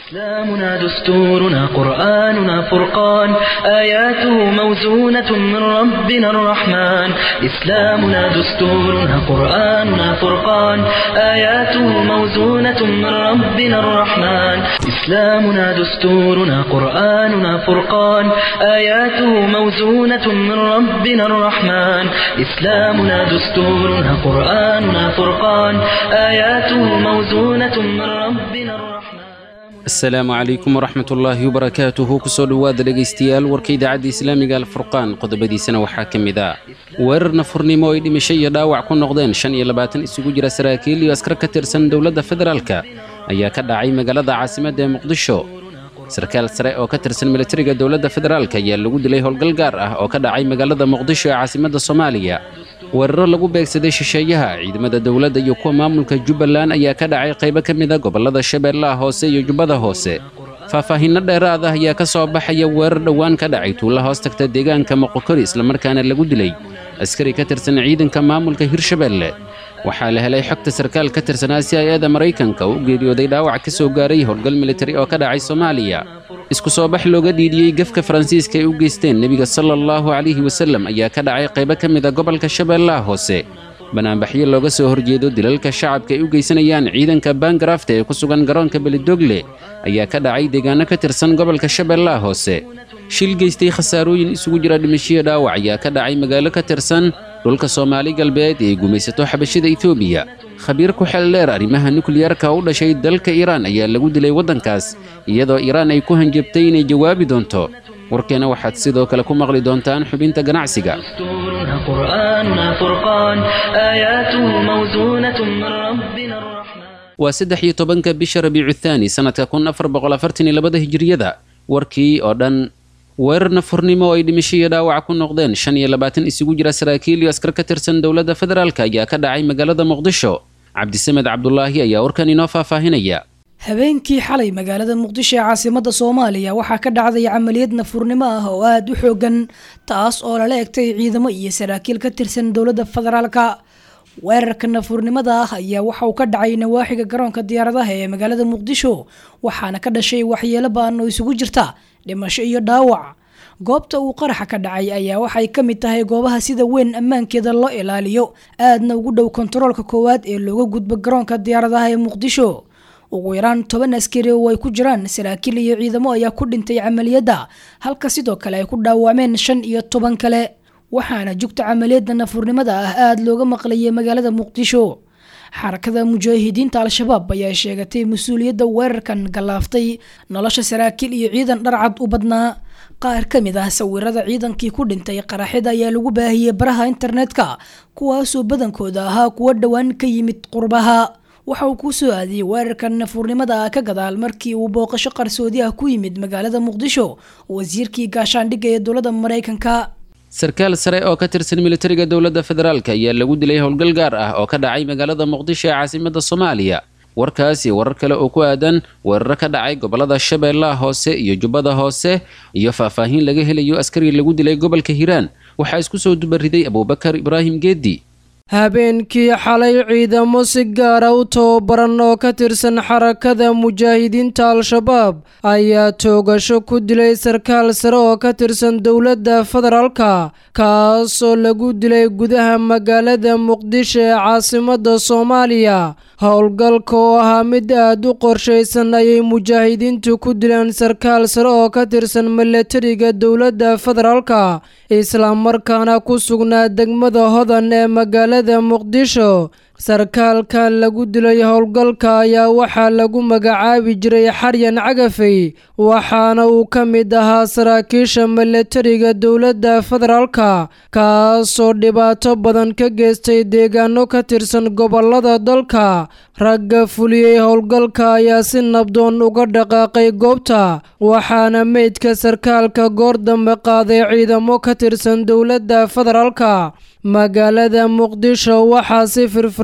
إسلامنا دستورنا قرآننا فرقان آياته موزونة من ربنا الرحمن إسلامنا دستورنا قرآننا فرقان آياته موزونة من ربنا الرحمن إسلامنا دستورنا قرآننا فرقان آياته موزونة من ربنا الرحمن إسلامنا دستورنا قرآننا فرقان آياته موزونة من ربنا الرحمن asalaamu calaykum waraxmat ullaahi wabarakaatuhu kusoo dhowaada dhegaystayaal warka idaacadda islaamiga alfurqaan qodobadiisana waxaa ka mid ah weerar nafurnimo ay dhimasho iyo dhaawac ku noqdeen shan iyo labaatan isugu jira saraakiil iyo askar ka tirsan dowladda federaalka ayaa ka dhacay magaalada caasimadda ee muqdisho sarkaal sare oo ka tirsan militariga dowladda federaalka ayaa lagu dilay howlgal gaar ah oo ka dhacay magaalada muqdisho ee caasimadda soomaaliya weeraro lagu beegsaday shisheeyaha ciidamada dowladda iyo kuwa maamulka jubbaland ayaa ka dhacay qaybo ka mid a gobollada shabeellaha hoose iyo jubbada hoose faahfaahinno dheeraad ah ayaa ka soo baxaya weerar dhowaan ka dhacay tuulla hoos tagta deegaanka moqokori islamarkaana lagu dilay askari ka tirsan ciidanka maamulka hirshabeelle waxaa la helay xogta sarkaal ka tirsanaa si hay-ada maraykanka oo u geeriyooday dhaawac ka soo gaaray howlgal militari oo ka dhacay soomaaliya isku soo bax looga dhiidhiyey gefka faransiiska ay u geysteen nebiga sala allahu calayhi wasallam ayaa ka dhacay qaybo ka mid a gobolka shabeellaha hoose banaanbaxyo looga soo horjeedo dilalka shacabka ay u geysanayaan ciidanka baangarafta ee ku sugan garoonka belidogle ayaa ka dhacay deegaano ka tirsan gobolka shabeellaha hoose shil geystay khasaarooyin isugu jira dhimashiyo dhaawac ayaa ka dhacay magaalo ka tirsan dhulka soomaali galbeed ee gumaysato xabashida etoobiya khabiir ku xel dheer arrimaha nukliyarka u dhashay dalka iiraan ayaa lagu dilay waddankaas iyadoo iiraan ay ku hanjabtay inay jawaabi doonto warkeena waxaad sidoo kale ku maqli doontaan xubinta ganacsiga دستورنا قرآننا فرقان آياته موزونة من ربنا الرحمن waa saddex iyo tobanka bisha rabiicu thaani sannadka kun afar boqol afartan iyo labada hijiriyada warkii oo dhan weerar nafurnimo oo ay dhimasho iyo dhaawac ku noqdeen shan iyo labaatan isugu jira saraakiil iyo askar ka tirsan dowladda federaalk ayaa ka dhacay magaalada muqdisho cabdisamed cabdulaahi ayaa warkan inoo faahfaahinaya habeenkii xalay magaalada muqdisho ee caasimada soomaaliya waxaa ka dhacday camaliyad nafurnimo ah oo aada u xoogan taas oo lala egtay ciidamo iyo saraakiil ka tirsan dowladda federaalka weerarka nafurnimada ah ayaa waxa uu ka dhacay nawaaxiga garoonka diyaaradaha ee magaalada muqdisho waxaana ka dhashay waxyeelo baan oo isugu jirta dhimasho iyo dhaawac goobta uu qaraxa ka dhacay ayaa waxay ka mid tahay goobaha sida weyn ammaankeeda loo ilaaliyo aadna ugu dhow kontaroolka koowaad ee looga gudbo garoonka diyaaradaha ee muqdisho ugu yaraan toban askari oo ay ku jiraan saraakiil iyo ciidamo ayaa ku dhintay camaliyadda halka sidoo kale ay ku dhaawacmeen shan iyo toban kale waxaana jugta camaliyadda nafurnimada ah aada looga maqlayay magaalada muqdisho xarakada mujaahidiinta al-shabaab ayaa sheegatay mas-uuliyadda weerarkan gallaaftay nolosha saraakiil iyo ciidan dharcad u badnaa qaar ka mid ah sawirada ciidankii ku dhintay qaraxida ayaa lagu baahiyey baraha internetka kuwaasoo badankooda ahaa kuwo dhowaan ka yimid qurbaha waxa uu kuu soo aadiyey weerarkan nafurnimada ah ka gadaal markii uu booqasho qarsoodi ah ku yimid magaalada muqdisho wasiirkii gaashaandhigga ee dowladda maraykanka sarkaal sare oo ka tirsan militariga dowladda federaalk ayaa lagu dilay howlgal gaar ah oo ka dhacay magaalada muqdisho ee caasimadda soomaaliya warkaasi warar kale oo ku aadan weeraro ka dhacay gobollada shabeellaha hoose iyo jubbada hoose iyo faahfaahin laga helayo askari lagu dilay gobolka hiiraan waxaa isku soo dubariday abuubakar ibraahim geedi habeenkii xalay ciidamo si gaara u tababaran oo ka tirsan xarakada mujaahidiinta al-shabaab ayaa toogasho ku dilay sarkaal sare oo ka tirsan dowladda federaalka kaasoo lagu dilay gudaha magaalada muqdisho ee caasimadda soomaaliya howlgalka oo ahaa mid aada u qorshaysan ayay mujaahidiintu ku dileen sarkaal sare oo ka tirsan milatariga dowladda federaalka islamarkaana ku sugnaa degmada hodan ee magaalada muqdisho sarkaalkan lagu dilay howlgalka ayaa waxaa lagu magacaabi jiray xaryan cagafey waxaana uu ka mid ahaa saraakiisha milatariga dowladda federaalka kaasoo dhibaato badan ka geystay deegaano ka tirsan gobolada dalka ragga fuliyey howlgalka ayaa si nabdoon uga dhaqaaqay goobta waxaana meydka sarkaalka goor dambe qaaday ciidamo ka tirsan dowladda federaalka magaalada muqdisho waxaa si firfir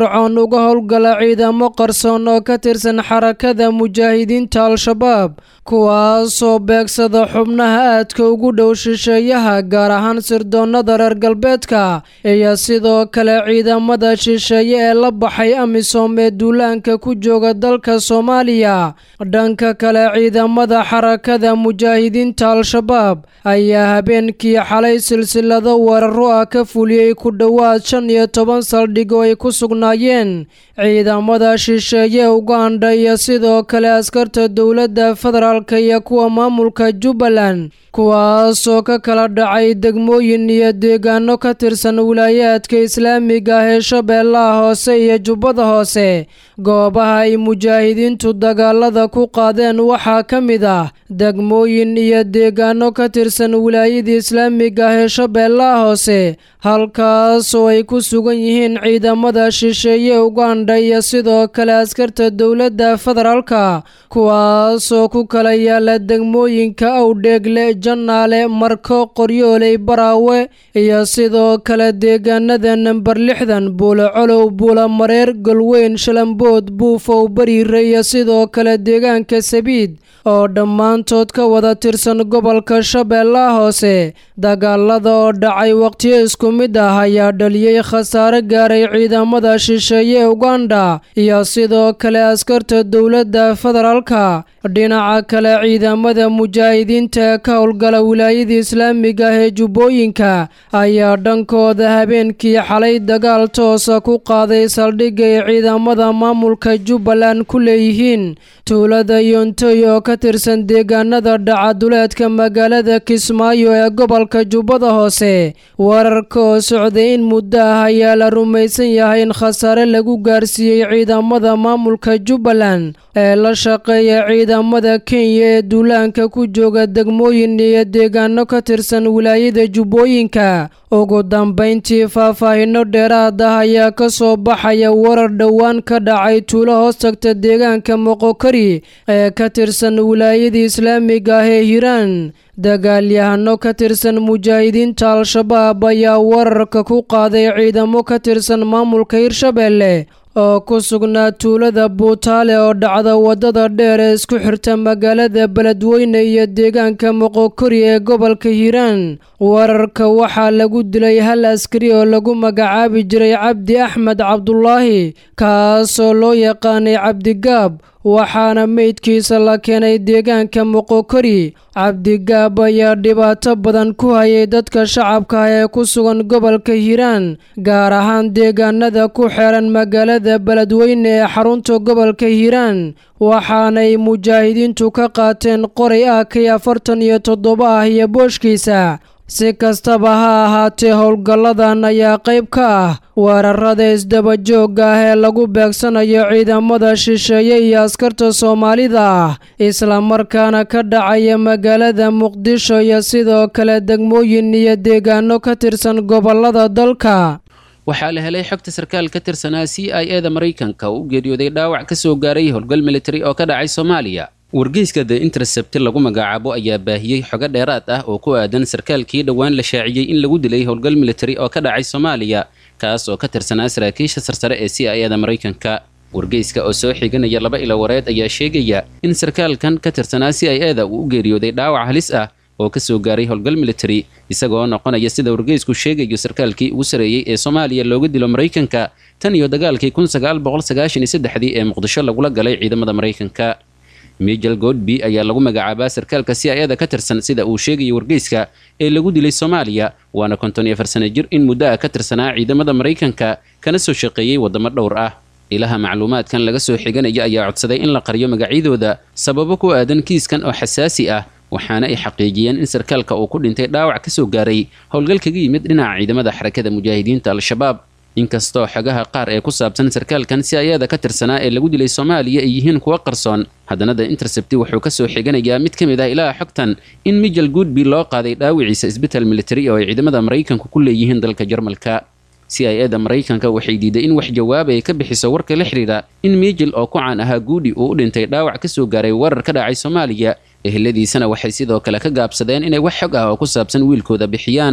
firfircoon uga howlgala ciidamo qarsoon oo ka tirsan xarakada mujaahidiinta al-shabaab kuwaasoo beegsada xubnaha aadka ugu dhow shisheeyaha gaar ahaan sirdoonnada reer galbeedka iyo sidoo kale ciidamada shisheeye ee la baxay amisom ee duulaanka ku jooga dalka soomaaliya dhanka kale ciidamada xarakada mujaahidiinta al-shabaab ayaa habeenkii xalay silsilado weeraro ah ka fuliyey ku dhowaad shan iyo toban saldhig oo ay ku sugnaayeen ciidamada shisheeye uganda iyo sidoo kale askarta dowladda federaalk iyo kuwa maamulka jubbaland kuwaasoo ka kala dhacay degmooyin iyo deegaano ka tirsan wilaayaadka islaamiga ah ee shabeellaha hoose iyo jubbada hoose goobaha ay mujaahidiintu dagaalada ku qaadeen waxaa ka mid ah degmooyin iyo deegaano ka tirsan wilaayada islaamiga ah ee shabeellaha hoose halkaasoo ay ku sugan yihiin ciidamada shisheeye uganda iyo sidoo kale askarta dowladda federaalka kuwaasoo ku kala yaala degmooyinka awdheegle jannaale marko qoryooley baraawe iyo sidoo kale deegaanada namber lixdan buula colow buula mareer golweyn shalambood buufow bariire iyo sidoo kale deegaanka sabiid oo dhammaantood ka wada tirsan gobolka shabeellaha hoose dagaalada oo dhacay waqtiyo isku mid ah ayaa dhaliyey khasaare gaaray ciidamada shisheeye uganda iyo sidoo kale askarta dowladda federaalka dhinaca kale ciidamada mujaahidiinta ee ka howlgala wilaayada islaamiga ah ee jubbooyinka ayaa dhankooda habeenkii xalay dagaal toosa ku qaaday saldhigay ciidamada maamulka jubbaland ku leeyihiin tuulada yontoy oo ka tirsan deegaanada dhacaduleedka magaalada kismaayo ee gobolka jubbada hoose wararka oo socday in muddo ah ayaa la rumaysan yahay in khasaare lagu gaarsiiyey ciidamada maamulka jubbaland ee la shaqeeya ciidamada kenya ee duulaanka ku jooga degmooyin iyo deegaano ka tirsan wilaayada jubbooyinka ugu dambayntii faahfaahino dheeraad ah ayaa ka soo baxaya warar dhowaan ka dhacay tuulo hoos tagta deegaanka moqokari ee ka tirsan wilaayada islaamiga ah ee hiiraan dagaalyahano ka tirsan mujaahidiinta al-shabaab ayaa wararka ku qaaday ciidamo ka tirsan maamulka hirshabeelle oo ku sugnaa tuulada buutaale oo dhacda waddada dheer ee isku xirta magaalada beledweyne iyo deegaanka moqokori ee gobolka hiiraan wararka waxaa lagu dilay hal askari oo lagu magacaabi jiray cabdi axmed cabdulaahi kaasoo loo yaqaanay cabdigaab waxaana meydkiisa la keenay deegaanka moqokori cabdigaab ayaa dhibaato badan ku hayay dadka shacabka ah ee ku sugan gobolka hiiraan gaar ahaan deegaanada ku xeeran magaalada beledweyne ee xarunta gobolka hiiraan waxaanay mujaahidiintu ka qaateen qoray ah kii afartan iyo toddoba ah iyo booshkiisa si kastaba ha ahaatee howlgalladan ayaa qayb ka ah weerarada isdabajooga ah ee lagu beegsanayo ciidamada shisheeye iyo askarta soomaalida ah islamarkaana ka dhacaya magaalada muqdisho iyo sidoo kale degmooyin iyo deegaano ka tirsan gobolada dalka waxaa la helay xogta sarkaal ka tirsanaa c i e da maraykanka oo u geeriyooday dhaawac ka soo gaaray howlgal militari oo ka dhacay soomaaliya wargeyska the intercept lagu magacaabo ayaa baahiyey xogo dheeraad ah oo ku aadan sarkaalkii dhowaan la shaaciyey in lagu dilay howlgal militari oo ka dhacay soomaaliya kaas oo ka tirsanaa saraakiisha sarsare ee c i e da maraykanka wargeyska oo soo xiganaya laba ilo wareed ayaa sheegaya in sarkaalkan ka tirsanaa c i e da uu u geeriyooday dhaawac halis ah oo ka soo gaaray howlgal militari isagoo noqonaya sida wargeysku sheegayo sarkaalkii ugu sareeyey ee soomaaliya looga dilo maraykanka tan iyo dagaalkii kun sagaal boqol sagaashan iyo saddexdii ee muqdisho lagula galay ciidamada maraykanka mijel godby ayaa lagu magacaabaa sarkaalka c i e da ka tirsan sida uu sheegaya wargeyska ee lagu dilay soomaaliya waana konton iyo afar sano jir in muddo ah ka tirsanaa ciidamada maraykanka kana soo shaqeeyey waddamo dhowr ah ilaha macluumaadkan laga soo xiganaya ayaa codsaday in la qariyo magacyadooda sababo ku aadan kiiskan oo xasaasi ah waxaana ay xaqiijiyeen in sarkaalka uu ku dhintay dhaawac ka soo gaaray howlgal kaga yimid dhinaca ciidamada xarakada mujaahidiinta al-shabaab inkastoo xogaha qaar ee ku saabsan sarkaalkan si ayada ka tirsanaa ee lagu dilay soomaaliya ay yihiin kuwo qarsoon haddana the intercepti wuxuu ka soo xiganayaa mid ka mid ah ilaha xogtan in mijel goodby loo qaaday dhaawiciisa isbital militari oo ay ciidamada maraykanku ku leeyihiin dalka jarmalka c i e da maraykanka waxay diiday in wax jawaab ay ka bixiso warka la xidhiidha in mijel oo ku caan ahaa guudi uu u dhintay dhaawac ka soo gaaray warar ka dhacay soomaaliya eheladiisana waxay sidoo kale ka gaabsadeen inay wax xog ah oo ku saabsan wiilkooda bixiyaan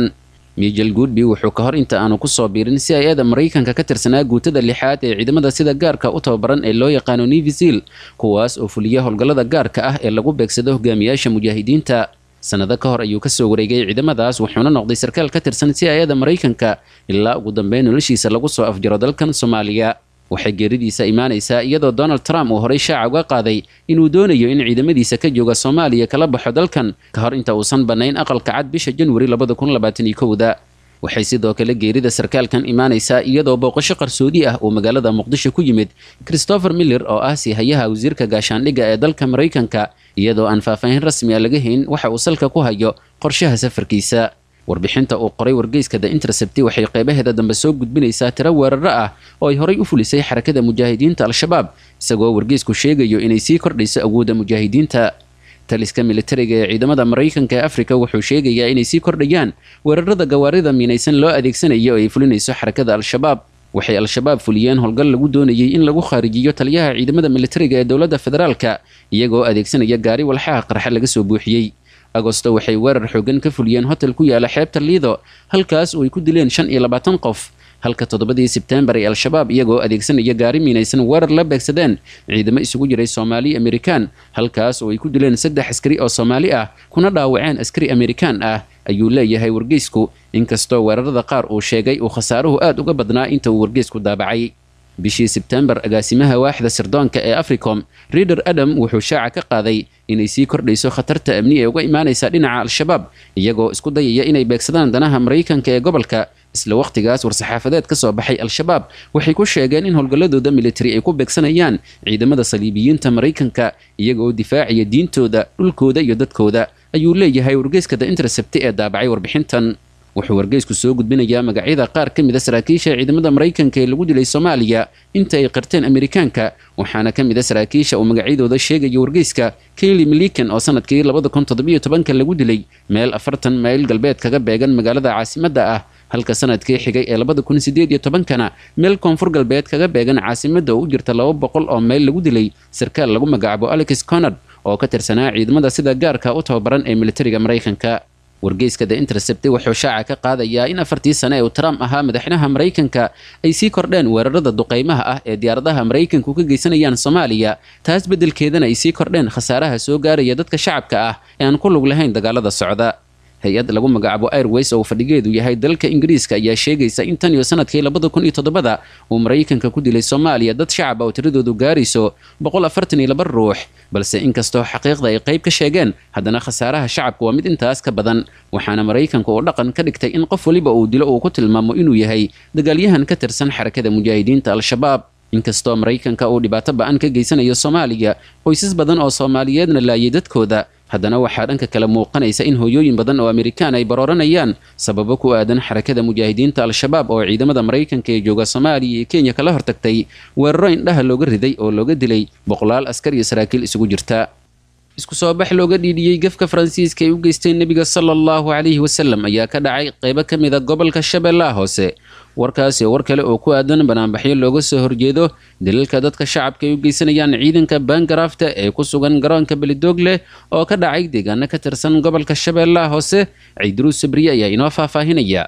michel goodby wuxuu ka hor inta aanu kusoo biirin si ay eeda maraykanka ka tirsanaa guutada lixaad ee ciidamada sida gaarka u tababaran ee loo yaqaano nevisil kuwaas oo fuliya howlgallada gaarka ah ee lagu beegsado hogaamiyaasha mujaahidiinta sannado ka hor ayuu kasoo wareegay ciidamadaas wuxuuna noqday sarkaal ka tirsan si ay-ada maraykanka ilaa ugu dambeyn noloshiisa lagu soo afjaro dalkan soomaaliya waxay geeridiisa imaanaysaa iyadoo donald trump uu horey shaaca uga qaaday inuu doonayo in ciidamadiisa ka jooga soomaaliya kala baxo dalkan ka hor inta uusan bannayn aqalka cad bisha janwari labada kun labaatan iyo kowda waxay sidoo kale geerida sarkaalkan imaanaysaa iyadoo booqasho qarsoodi ah uu magaalada muqdisho ku yimid christopher miller oo ah siihayaha wasiirka gaashaandhigga ee dalka maraykanka iyadoo aan faahfaahin rasmi a laga hayn waxa uu salka ku hayo qorshaha safarkiisa warbixinta uu qoray wargeyska the intercepti waxay qeybaheeda dambe soo gudbinaysaa tiro weeraro ah oo ay horay u fulisay xarakada mujaahidiinta al-shabaab isagoo wargeysku sheegayo inay sii kordhayso awoodda mujaahidiinta taliska militariga ee ciidamada maraykanka ee afrika wuxuu sheegayaa inay sii kordhayaan weerarada gawaarida miinaysan loo adeegsanayo oo ay fulinayso xarakada al-shabaab waxay al-shabaab fuliyeen howlgal lagu doonayay in lagu khaarijiyo taliyaha ciidamada militariga ee dowladda federaalka iyagoo adeegsanaya gaari walxaha qarxa laga soo buuxiyey agosto waxay weerar xoogan ka fuliyeen hotel ku yaala xeebta liido halkaas oo ay ku dileen shan iyo labaatan qof halka toddobadii sebtembar ee al-shabaab iyagoo adeegsanaya gaari miinaysan weerar la beegsadeen ciidamo isugu jiray soomaali amerikaan halkaas oo ay ku dileen saddex askari oo soomaali ah kuna dhaawaceen askari amerikaan ah ayuu leeyahay wargeysku inkastoo weerarada qaar uu sheegay uu khasaaruhu aad uga badnaa inta uu wargeysku daabacay bishii sebtembar agaasimaha waaxda sirdoonka ee africom rider adam wuxuu shaaca ka qaaday inay sii kordhayso khatarta amni ee uga imaanaysa dhinaca al-shabaab iyagoo isku dayaya inay beegsadaan danaha maraykanka ee gobolka isla wakhtigaas war-saxaafadeed ka soo baxay al-shabaab waxay ku sheegeen in howlgalladooda militari ay ku beegsanayaan ciidamada saliibiyiinta maraykanka iyagaoo difaacaya diintooda dhulkooda iyo dadkooda ayuu leeyahay wargeyska the intercept ee daabacay warbixintan wuxuu wargeysku soo gudbinayaa magacyada qaar ka mid a saraakiisha ciidamada maraykanka ee lagu dilay soomaaliya inta ay qarteen amerikaanka waxaana ka mid a saraakiisha uu magacyadooda sheegaya wargeyska kayli milikan oo sanadkii labada kun toddobiyo tobanka lagu dilay meel afartan mayl galbeed kaga beegan magaalada caasimadda ah halka sanadkii xigay ee labada kun sideed iyo tobankana meel koonfur galbeed kaga beegan caasimadda oo u jirta laba boqol oo mayl lagu dilay sarkaal lagu magacaabo alex conard oo ka tirsanaa ciidamada sida gaarka u tababaran ee militariga maraykanka wargeyska the intercept wuxuu shaaca ka qaadayaa in afartii sane ee uu trump ahaa madaxweynaha maraykanka ay sii kordheen weerarada duqaymaha ah ee diyaaradaha maraykanku ka geysanayaan soomaaliya taas beddelkeedana ay sii kordheen khasaaraha soo gaaraya dadka shacabka ah ee aan ku lug lahayn dagaalada socda hay-ad lagu magacaabo airways oo fadhigeedu yahay dalka ingiriiska ayaa sheegaysa in tan iyo sanadkii labada kun iyo toddobada uu maraykanka ku dilay soomaaliya dad shacab oo tiradoodu gaarayso boqol afartan iyo laba ruux balse inkastoo xaqiiqda ay qayb ka sheegeen haddana khasaaraha shacabka waa mid intaas ka badan waxaana maraykanka uu dhaqan ka dhigtay in qof waliba uu dilo uu ku tilmaamo inuu yahay dagaalyahan ka tirsan xarakada mujaahidiinta al-shabaab inkastoo maraykanka uu dhibaato ba-an ka geysanayo soomaaliya qoysas badan oo soomaaliyeedna laayay dadkooda haddana waxaa dhanka kale muuqanaysa in hooyooyin badan oo amerikaan ay barooranayaan sababo ku aadan xarakada mujaahidiinta al-shabaab oo ciidamada maraykanka ee jooga soomaaliya iyo kenya kala hortagtay weeraro indhaha looga riday oo looga dilay boqolaal askar iyo saraakiil isugu jirta isku soo bax looga dhiidhiyey gefka faransiiska ay u geysteen nebiga sala allahu calayhi wasalam ayaa ka dhacay qaybo ka mid a gobolka shabeellaha hoose warkaasi war kale oo ku aadan banaanbaxyo looga soo horjeedo daliilka dadka shacabka ay u geysanayaan ciidanka baangaraafta ee ku sugan garoonka belidoogle oo ka dhacay deegaano ka tirsan gobolka shabeellaha hoose ciidruus sabriye ayaa inoo faahfaahinaya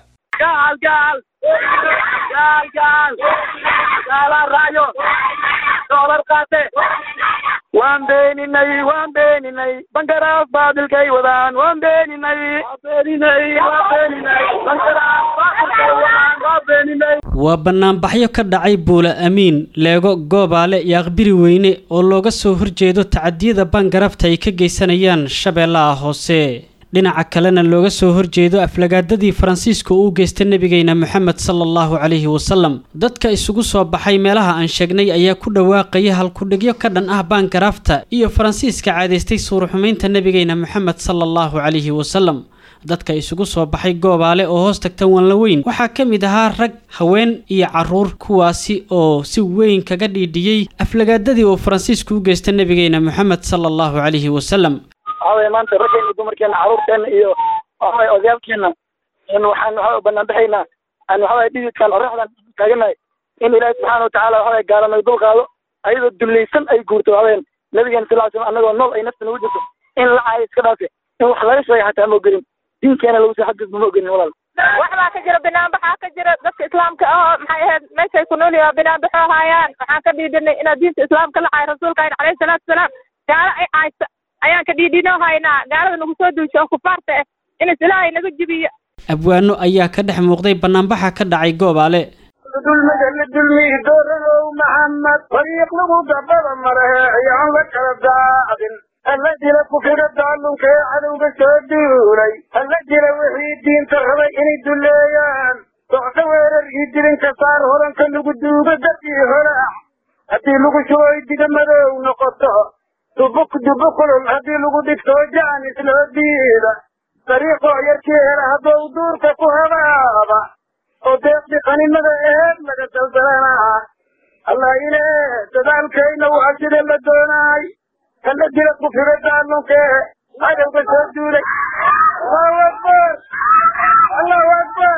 waan beeninay waan beeninay bangaraaf baadilkay wadaan waan beeninay waa bannaanbaxyo ka dhacay buula amiin leego goobaale iyo aqbiri weyne oo looga soo horjeedo tacadiyada bangarafta ay ka geysanayaan shabeellaha hoose dhinaca kalena looga soo horjeedo aflagaadadii faransiiska uu geystay nebigeyna moxamed sala allahu calayhi wasalam dadka isugu soo baxay meelaha aan sheegnay ayaa ku dhawaaqaya halkudhigyo ka dhan ah baangaraafta iyo faransiiska caadaystay suuruxumaynta nebigeyna moxamed sala allahu calayhi wasalam dadka isugu soo baxay goobaale oo hoos tagta wanlaweyn waxaa ka mid ahaa rag haween iyo caruur kuwaasi oo si weyn kaga dhiidhiyey aflagaadadii uu faransiisku u geystay nebigeyna moxamed sala allahu calayhi wasalam waxaweye maanta raggeena iyo dumarkeena carruurteena iyo waxaweye odayaalkeena in waxaan waxaa banaanbaxaynaa aan waxaweye dhididkan oraxdan taaganahay in ilaahi subxaana watacaala waxaweye gaalanoy dul qaado ayadoo dullaysan ay guurto waxaweyaan nabigeena sal ly slam annagoo nool ay nafta nagu jirto in la caayo iska dhaafe in wax laga sheega xataa ma ogelin diinkeena lagu soo xadgudba ma ogelin walaal waxbaa ka jira binaanbaxaa ka jira dadka islaamka ahoo maxay ahayd meeshay ku nool yihiin binaanbaxoo haayaan waxaan ka dhiidhinay inaad diinta islaamka la caay rasuulka ayn calayhi salaatu wasalaam gaalo ay caysa ayaan ka dhiidhinoo haynaa gaalada nagu soo duusha oo kufaarta ah inas ilaahay naga jibiyo abwaano ayaa ka dhex muuqday banaanbaxa ka dhacay goobaale dulmiga la dulmiyi dooranow maxamed dariiq lagu dabada marahe ayaan la kala daacdin alla jira kufriga daalunka ee cadowga soo duulay alla jira wixii diinta rabay inay duleeyaan docdo weerar ii dilinka saar hodanka lagu duugo dadii holaac haddii lagu shuboy diga madow noqoto dubu dubu kulul haddii lagu dhigto jaan isloo diida dariiqoo yarkii hela haddou duurka ku habaaba oo deeqdi qaninada eed laga daldalanaa allah ile dadaalkayna waa sida la doonaay kala jira kufriga daalunka ee cadowga soo duulay allahu akbar allahu akbar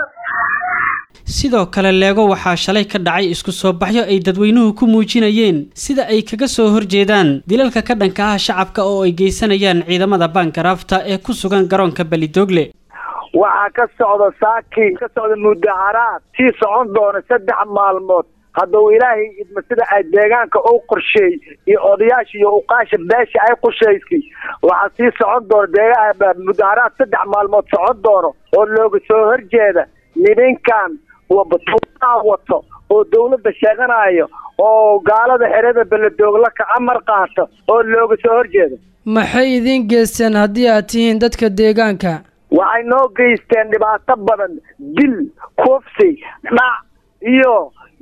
sidoo kale leego waxaa shalay ka dhacay isku soo baxyo ay dadweynuhu ku muujinayeen sida ay kaga soo horjeedaan dilalka ka dhanka ah shacabka oo ay geysanayaan ciidamada baangaraafta ee ku sugan garoonka belidoogle waxaa ka socda saaki ka socda mudaharaad sii socon doona saddex maalmood hadduu ilaahay idma sida ay deegaanka u qorsheey iyo odayaasha iyo uqaasha beesha ay qorshaysay waxaa sii socon doona deegaa mudaharaad saddex maalmood socon doono oo looga soo horjeeda nininkan wabatuuaa wato oo dawladda sheeganayo oo gaalada xerada beledoogla ka amar qaata oo looga soo horjeeda maxay idiin geysteen haddii aad tihiin dadka deegaanka waxay noo geysteen dhibaato badan dil kufsi dhac iyo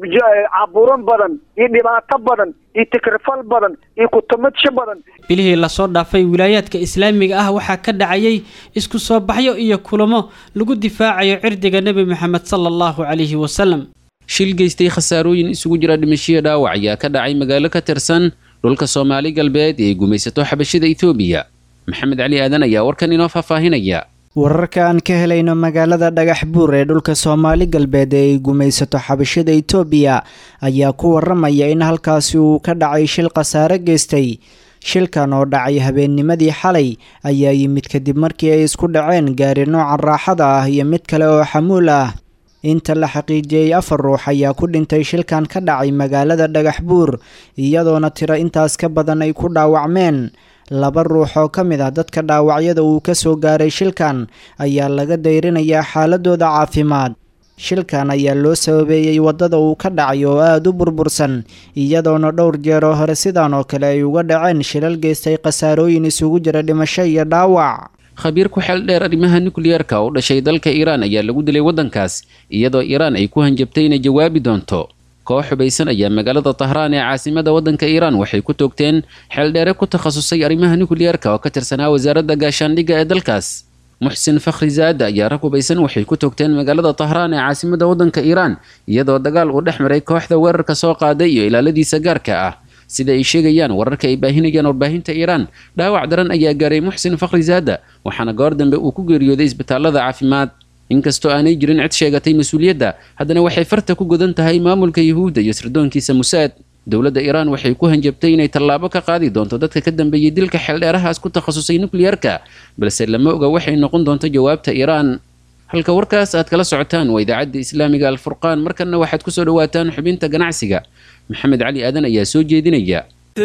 caburan badan iyo dhibaato badan iyo tikrifal badan iyo kutumadsho badan bilihii lasoo dhaafay wilaayaadka islaamiga ah waxaa ka dhacayay isku soo baxyo iyo kulamo lagu difaacayo cirdiga nebi moxamed sala allahu calayhi wasalam shil geystay khasaarooyin isugu jira dhimashiyo dhaawac ayaa ka dhacay magaalo ka tirsan dhulka soomaali galbeed ee gumaysato xabashida etoobiya maxamed cali aadan ayaa warkan inoo faahfaahinaya wararka aan ka helayno magaalada dhagax buur ee dhulka soomaali galbeed ee ay gumaysato xabashada itoobiya ayaa ku waramaya in halkaasi uu ka dhacay shil khasaare geystay shilkan oo dhacay habeennimadii xalay ayaa yimid kadib markii ay isku dhaceen gaari nooca raaxada ah iyo mid kale oo xamuul ah inta la xaqiijiyey afar ruux ayaa ku dhintay shilkan ka dhacay magaalada dhagax buur iyadoona tiro intaas ka badan ay ku dhaawacmeen laba ruux oo ka mid ah dadka dhaawacyada uu ka soo gaaray shilkan ayaa laga dayrinayaa xaaladooda caafimaad shilkan ayaa loo sababeeyey waddada uu ka dhacay oo aada u burbursan iyadoona dhowr jeer oo hore sidan oo kale ay uga dhaceen shilal geystay khasaarooyin isugu jira dhimasho iyo dhaawac khabiir ku xeel dheer arrimaha nukliyeerka oo dhashay dalka iiraan ayaa lagu dilay waddankaas iyadoo iiraan ay ku hanjabtay inay jawaabi doonto koox xubaysan ayaa magaalada tahraan ee caasimada waddanka iiraan waxay ku toogteen xeeldheere ku takhasusay arrimaha nukliyeerka oo ka tirsanaa wasaaradda gaashaandhigga ee dalkaas muxsin fakhri zaada ayaa rag hubaysan waxay ku toogteen magaalada tahraan ee caasimada waddanka iiraan iyadoo dagaal uu dhex maray kooxda weerarka soo qaaday iyo ilaaladiisa gaarka ah sida ay sheegayaan wararka ay baahinayaan warbaahinta iiraan dhaawac daran ayaa gaaray muxsin fakhri zaada waxaana goor dambe uu ku geeriyooday isbitaalada caafimaad inkastoo aanay jirin cid sheegatay mas-uuliyadda haddana waxay farta ku godan tahay maamulka yuhuudda iyo sirdoonkiisa musaad dowladda iiraan waxay ku hanjabtay inay tallaabo ka qaadi doonto dadka ka dambeeyey dilka xeeldheerahaas ku takhasusay nukliyeerka balse lama oga waxay noqon doonto jawaabta iiraan halka warkaas aad kala socotaan waa idaacadda islaamiga alfurqaan markanna waxaad kusoo dhawaataan xubinta ganacsiga maxamed cali aadan ayaa soo jeedinaya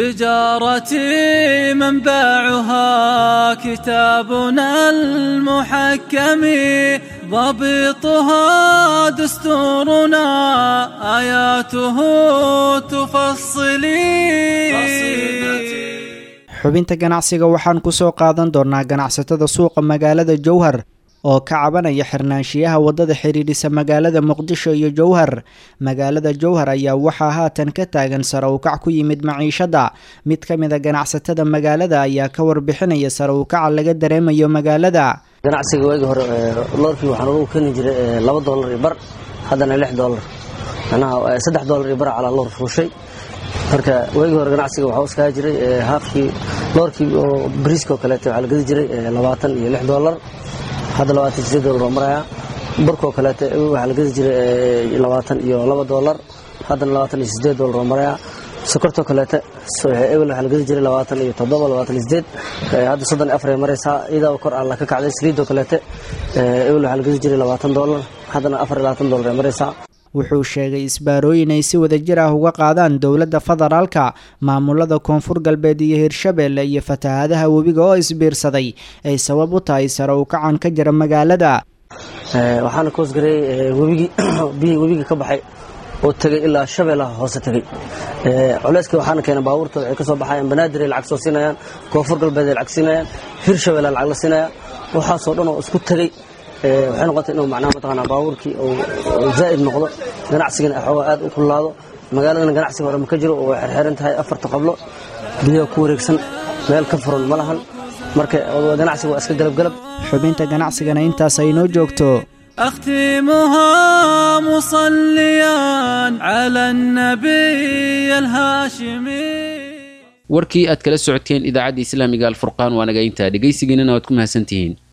تجارتي منبعها كتابنا المحكم ضبطها دستورنا آياته تفصلي xubinta ganacsiga waxaan ku soo qaadan doonaa ganacsatada suuqa magaalada jowhar oo ka cabanaya xirnaanshiyaha waddada xidhiidhisa magaalada muqdisho iyo jowhar magaalada jowhar ayaa waxaa haatan ka taagan sare ukac ku yimid maciishadda mid ka mid a ganacsatada magaalada ayaa ka warbixinaya sare ukaca laga dareemayo magaalada ganacsiga waagi hore loorkii waxaan ugu keeni jiray laba doolar iyo bar haddana lix doolar macnaha saddex doolar iyo bar calaa loor fuushay marka waagii hore ganacsiga waxaa uskaa jiray haafkii loorkii oo bariiska oo kaleete waxaa la gedi jiray labaatan iyo lix doolar hadda labaatan sideed doolar oo maraya barkoo kaleete waxaa la gedi jiray labaatan iyo laba doolar haddana labaatan iyo sideed doolar oo maraya sokortoo kaleete ebel waxaa la gedi jiray labaatan iyo toddoba labaatan iyo sideed hadda soddon iyo afar ay maraysaa iyadoo kor alla ka kacday saliidoo kaleete ebel waxaa la gedi jiray labaatan doolar haddana afar iyo labaatan doolar ay maraysaa wuxuu sheegay isbaarooyin ay si wadajir ah uga qaadaan dowladda federaalka maamulada koonfur galbeed iyo hirshabeelle iyo fatahaadaha webiga oo isbiirsaday ay sabab u tahay sare u kacan ka jira magaalada waxaana ka hoosgareeyey webigii biyihii webiga ka baxay oo tegey ilaa shabeellaha hoose tegey culeyskii waxaana keenay baabuurta waxay ka soo baxayaan banaadir ay lacag soo siinayaan koonfur galbeed ay lacag siinayaan hirshabeelle lacag la siinaya waxaasoo dhan oo isku tegey waxay noqotay inuu macnaha mataqaanaa baabuurkii uu zaa'id noqdo ganacsigana xoogaa aad u kullaado magaaladana ganacsiga hore ma ka jiro oo way xerxeran tahay afarta qablo biyaha ku wareegsan meel ka furan ma lahan marka ganacsiga waa iska galabgalab xubinta ganacsigana intaas ay noo joogto أختمها مصليا على النبي الهاشمي warkii aad kala socoteen idaacadda islaamiga alfurqaan waa naga intaa dhegaysigiinana waad ku mahadsantihiin